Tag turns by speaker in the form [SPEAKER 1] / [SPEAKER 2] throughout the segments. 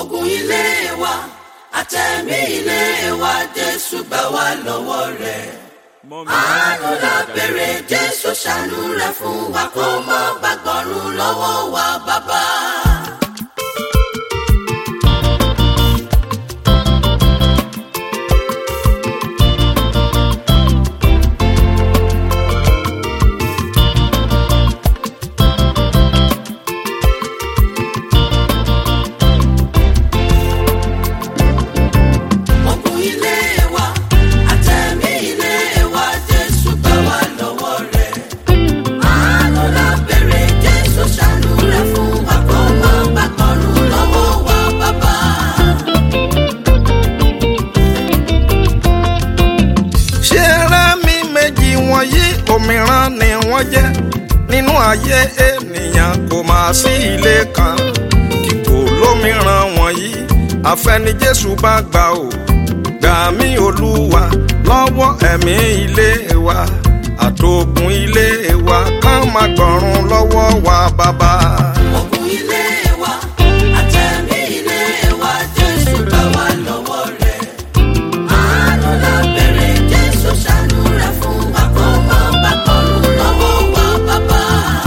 [SPEAKER 1] ogun ilé wa àtẹ̀mí ilé wa jésù gbà wá lọ́wọ́ rẹ̀. àánú la béèrè jésù ṣàánú rẹ̀ fún wa kó má gbàgbọ́rùn lọ́wọ́ wa bàbá. ogun ilé wa àtẹ̀mí ilé wa jésù gbà wá lọ́wọ́ rẹ̀. àánú la béèrè jésù ṣàánú rẹ̀ fún wa kó má gbàgbọ́rùn lọ́wọ́ wa bàbá.
[SPEAKER 2] ṣé ẹrẹ́ mi méjì wọ̀nyí òmíràn ni wọ́n jẹ́ nínú ayé ènìyàn kò máa sí ilé kan tí kò lómìíràn wọ̀nyí àfẹni Jésù bá gbà ó gbà mí Olúwa lọ́wọ́ ẹ̀mí ilé wa àtògùn ilé wa ká má gbọ̀run lọ́wọ́ wa bàbá.
[SPEAKER 1] ogun ilé wa àtẹ̀mí ilé wa jésù gbà wá lọ́wọ́ rẹ̀. àánú la béèrè jésù ṣàánú rẹ̀ fún wa kó má gbàgbọ́rùn lọ́wọ́ wa bàbá.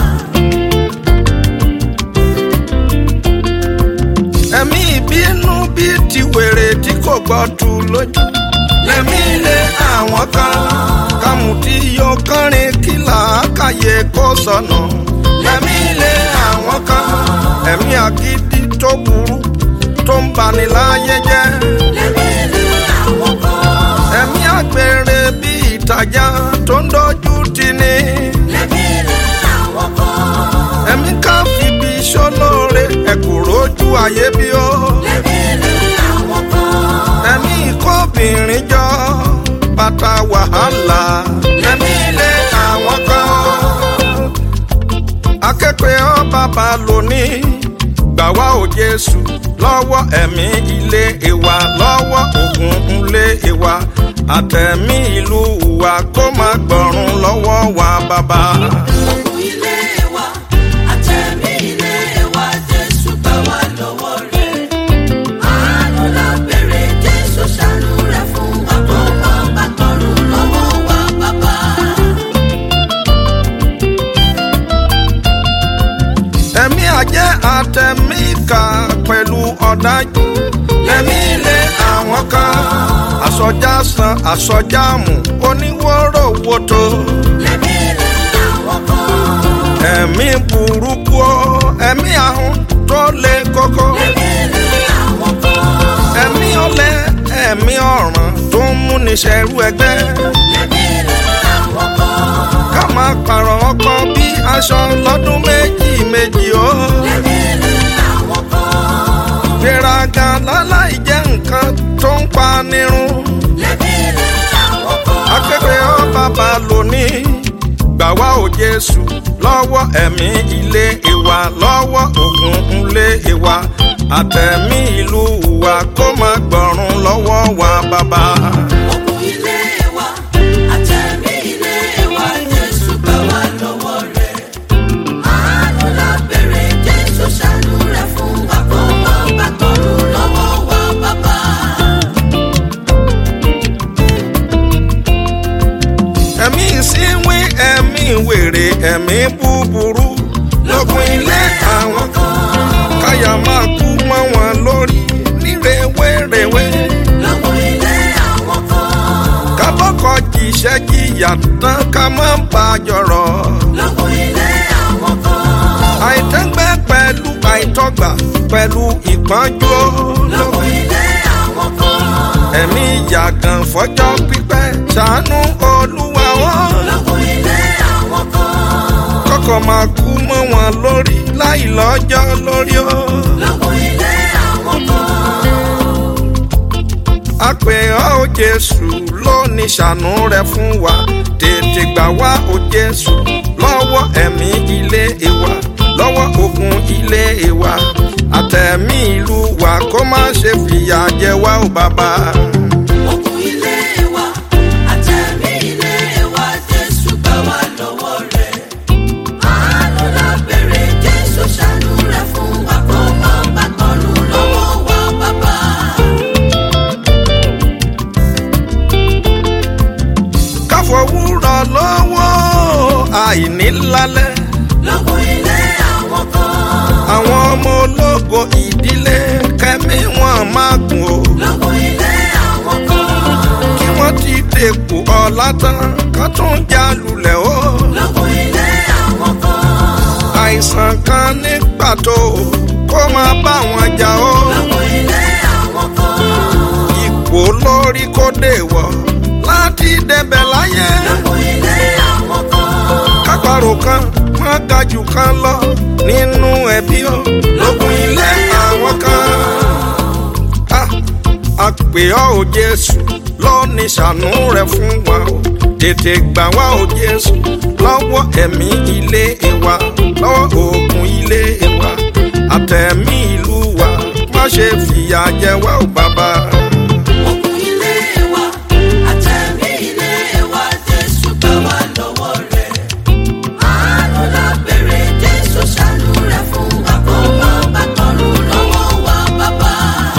[SPEAKER 2] ẹ̀mí ìbínú bíi ti wèrè tí kò gbọ́ tu lójú. lẹ́mí ilé àwọn kan kàmùtí yóò kọrin kí làákàyè kó sọnù. lẹ́mí ilé àwọn kan ẹ̀mí àgídí tó burú tó ń bani láyé jẹ́.
[SPEAKER 1] lẹ́mí ilé àwọn kan.
[SPEAKER 2] ẹ̀mí àgbèrè bíi ìtajà tó ń dojú tì ní.
[SPEAKER 1] lẹ́mí ilé àwọn kan.
[SPEAKER 2] ẹ̀mí ká fìbí sólóore ẹ̀kúrò ojú ayé bí ó.
[SPEAKER 1] lẹ́mí ilé àwọn kan.
[SPEAKER 2] ẹ̀mí ìkóbìnrin jọ bàtà wàhálà lẹ́mí ilé àwọn kan. akẹ́kọ̀ọ́ ọ bàbá lónìí gbà wá ò Jésù lọ́wọ́ ẹ̀mí ilé ìwà lọ́wọ́ ògùn ilé ìwà àtẹ̀mí ìlú wa kó má gbọ̀run lọ́wọ́ wa bàbá.
[SPEAKER 1] ogun ilé wa àtẹ̀mí ilé wa jésù gbà wá lọ́wọ́ rẹ̀. àánú la béèrè jésù ṣàánú rẹ̀ fún wa kó má gbàgbọ́rùn lọ́wọ́ wa bàbá.
[SPEAKER 2] ẹ̀mí àjẹ́ àtẹ̀mí ìkà pẹ̀lú ọ̀dájú lẹ́mí ilé àwọn kan àsọjá san àsọjá mú oníwòrò wòtò
[SPEAKER 1] lẹ́mí ilé àwọn kan.
[SPEAKER 2] ẹ̀mí burúkú o, ẹ̀mí ahun tó le koko
[SPEAKER 1] lẹ́mí ilé àwọn kan.
[SPEAKER 2] ẹ̀mí ọ̀lẹ ẹ̀mí ọ̀ràn tó ń múni ṣẹrú ẹgbẹ́
[SPEAKER 1] lẹ́mí ilé àwọn kan.
[SPEAKER 2] ká máa pààrọ̀ ọkọ bí aṣọ lọ́dún méjì méjì o.
[SPEAKER 1] lẹ́mí ilé àwọn kan.
[SPEAKER 2] gbéraga láláì jẹ́ nǹkan tó ń pa nírun.
[SPEAKER 1] lẹ́mí ilé àwọn kan.
[SPEAKER 2] akẹ́kọ̀ọ́ ọ bàbá lónìí gbà wá ò Jésù lọ́wọ́ ẹ̀mí ilé ìwà lọ́wọ́ ògùn ilé ìwà àtẹ̀mí ìlú wa kó má gbọ̀run lọ́wọ́ wa bàbá.
[SPEAKER 1] ogun ilé wa àtẹ̀mí ilé wa jésù gbà wá lọ́wọ́ rẹ̀. àánú la béèrè jésù ṣàánú rẹ̀ fún wa kó má gbàgbọ́rùn lọ́wọ́ wa bàbá.
[SPEAKER 2] ẹ̀mí ìsínwín ẹ̀mí wèrè ẹ̀mí búburú lógun ilé àwọn kan káyà máa kú mọ́ wọn lórí nírèwérèwé
[SPEAKER 1] lọ́wọ́ ilé àwọn kan.
[SPEAKER 2] kábọ́kọ̀ jìṣẹ́ jìyà tán ká má bà jọ̀rọ̀
[SPEAKER 1] lọ́wọ́ ilé àwọn kan.
[SPEAKER 2] àìtẹ́gbẹ́ pẹ̀lú àìtọ́gbà pẹ̀lú ìpọ́njú
[SPEAKER 1] lọ́wọ́ ilé àwọn kan.
[SPEAKER 2] ẹ̀mí ìyàgàn fọjọ́ pípẹ́ ṣàánú olúwa wọn
[SPEAKER 1] lọ́wọ́ ilé àwọn kan.
[SPEAKER 2] kọ́kọ́ máa kú mọ́ wọn lórí láì lọ́jọ́ lórí o.
[SPEAKER 1] lọ́wọ́ ilé àwọn kan.
[SPEAKER 2] a pè ọ́ o jésù lónìí ṣàánú rẹ fún wa tètè gbà wá o jésù lọ́wọ́ ẹ̀mí ilé ìwà lọ́wọ́ ogun ilé ìwà àtẹ̀mí ìlú wa kó má ṣe fìyà jẹ wá o bàbá.
[SPEAKER 1] ogun ilé wa àtẹ̀mí ilé wa jésù gbà wá lọ́wọ́ rẹ̀. àánú la béèrè jésù ṣàánú rẹ̀ fún wa kó má gbàgbọ́rùn lọ́wọ́ wa
[SPEAKER 2] ilé kẹ́mi wọn máa gùn o
[SPEAKER 1] lógun ilé àwọn kan.
[SPEAKER 2] kí wọ́n ti dèpò ọ̀la tán ká tún já lulẹ̀ o
[SPEAKER 1] lógun ilé àwọn kan.
[SPEAKER 2] àìsàn kan ní pàtó kó máa bá wọn jà o
[SPEAKER 1] lógun ilé àwọn kan.
[SPEAKER 2] ipò lórí kó dé wọ̀ láti débẹ̀ láyé
[SPEAKER 1] lógun ilé àwọn kan.
[SPEAKER 2] kápárò kan má ga jù kan lọ nínú ẹbí o lógun ilé àwọn kan. Ah, a pè ọ́ o Jésù lọ́ọ̀ni ṣàánú rẹ̀ fún wa o tètè gbà wá o Jésù lọ́wọ́ ẹ̀mí ilé wa lọ́wọ́ oògùn ilé wa àtẹ̀mí ìlú wa má ṣe fìyà jẹ wá o bàbá.
[SPEAKER 1] ogun ilé wa àtẹ̀mí ilé wa Jésù gbà wá lọ́wọ́ rẹ̀. àánú la bèrè Jésù ṣàánú rẹ̀ fún wa kó má bàa tọrùn lọ́wọ́ wa bàbá.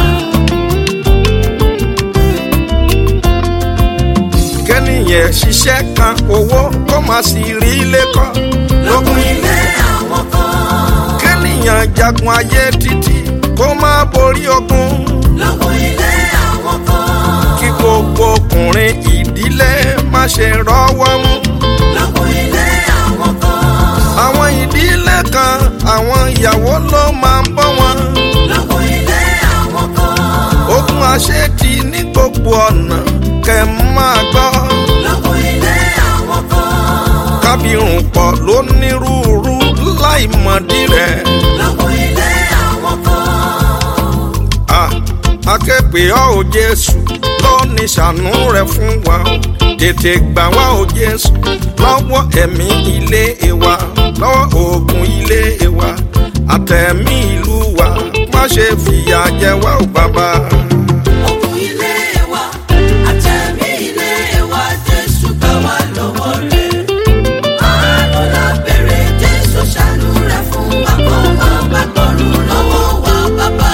[SPEAKER 2] kẹ́nìyàn ṣiṣẹ́ kan owó kó má sì rí ilé kọ́
[SPEAKER 1] lógun ilé àwọn kan.
[SPEAKER 2] kẹ́nìyàn jagun ayé títí kó má borí ogun
[SPEAKER 1] lógun ilé àwọn kan.
[SPEAKER 2] kí gbogbo ọkùnrin ìdílé má ṣe rọ́wọ́ mú.
[SPEAKER 1] lógun ilé àwọn kan.
[SPEAKER 2] àwọn ìdílé kan àwọn ìyàwó ló máa ń bọ́ wọn.
[SPEAKER 1] lógun ilé àwọn kan.
[SPEAKER 2] ogun àṣetì ní gbogbo ọ̀nà kẹ́ máa gbọ́.
[SPEAKER 1] lógun ilé àwọn kan.
[SPEAKER 2] kábírùn pọ̀ lónírúurú láì mọ̀dí rẹ̀.
[SPEAKER 1] lógun ilé àwọn kan.
[SPEAKER 2] Ah, akẹ́pẹ́ ọ́ ò Jésù lọ́ọ̀ni ṣàánú rẹ̀ fún wa o tètè gbà wá o Jésù lọ́wọ́ ẹ̀mí ilé wa lọ́wọ́ oògùn ilé wa àtẹ̀mí ìlú wa má ṣe fìyà jẹ wá o bàbá.
[SPEAKER 1] ogun ilé wa àtẹ̀mí ilé wa Jésù gbà wá lọ́wọ́ rẹ̀. àánú la bèrè Jésù ṣàánú rẹ̀ fún wa kó má bàa tọrùn lọ́wọ́ wa bàbá.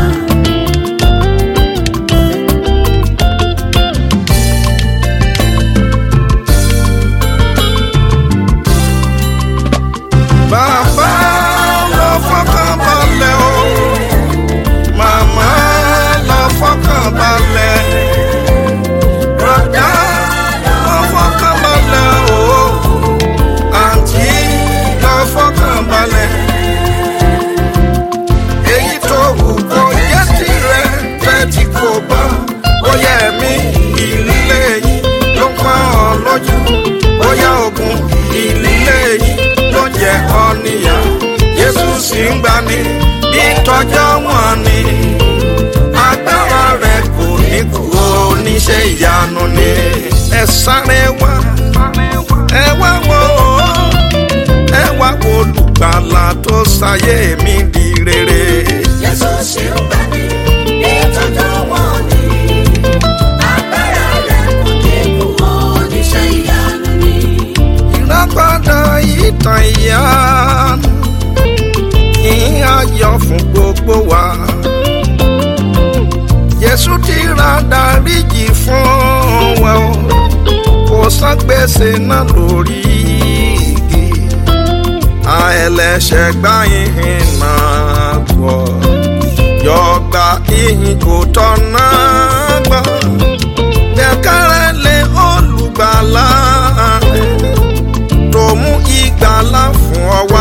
[SPEAKER 2] Bàbá lọ fọkàn balẹ̀ o, màmá lọ fọkàn balẹ̀, bùrọ̀dá lọ fọkàn balẹ̀ o, àǹtí lọ fọkàn balẹ̀. Èyí tó wù kó yẹ tirẹ̀ tẹ́tí kò bá, bóyá ẹ̀mí ìlílé yìí ló ń pa ọ́ lójú, bóyá ogun ìlílé yìí ló jẹ ọ́ níyà. Jésù sì ń gbani bí tọjọ́ wọn ni. Agbára rẹ̀ kò ní kú oníṣẹ́ ìyanu ni. Ẹ sáré wá, ẹ wá wò ó, ẹ wá wo olùgbàlà tó ṣayé mi di rere.
[SPEAKER 1] Jésù ṣe ń gbà ní ìtọ́jú wọn ni. agbára rẹ̀ kò dínkù oníṣẹ́ ìyanu ni.
[SPEAKER 2] ìràpadà ìtàn ìyanu ìhìn ayọ̀ fún gbogbo wa. Jésù ti ra dáríjì fún wa o kò san gbèsè náà lórí igi àẹlẹ́ṣẹ̀ gbá ìhìn náà gbọ́ yọgbà ìhìn kò tọ́nà gbọ́ gbẹ̀kẹ́rẹ́ lé olùgbàlà rẹ̀ tó mú ìgbàlà fún ọ wá.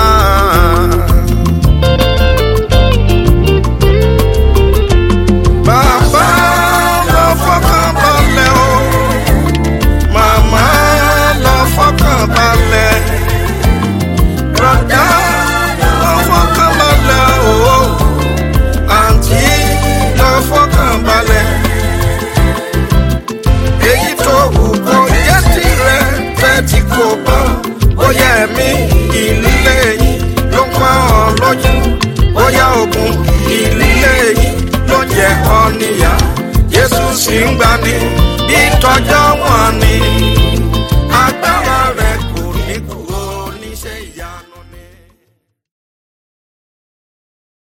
[SPEAKER 2] Bàbá lọ fọkàn balẹ̀ o, màmá lọ fọkàn balẹ̀, bùrọ̀dá lọ fọkàn balẹ̀ o, àǹtí lọ fọkàn balẹ̀ èyí tó wù kó jẹ́ tirẹ̀ tẹ́tí kò bá bóyá ẹ̀mí ìlílé yìí ló ń pa ọ́ lójú bóyá ogun ìlílé yìí ló jẹ ọ́ níyà Jésù sì ń gbani bí tọjọ́ wọn ni.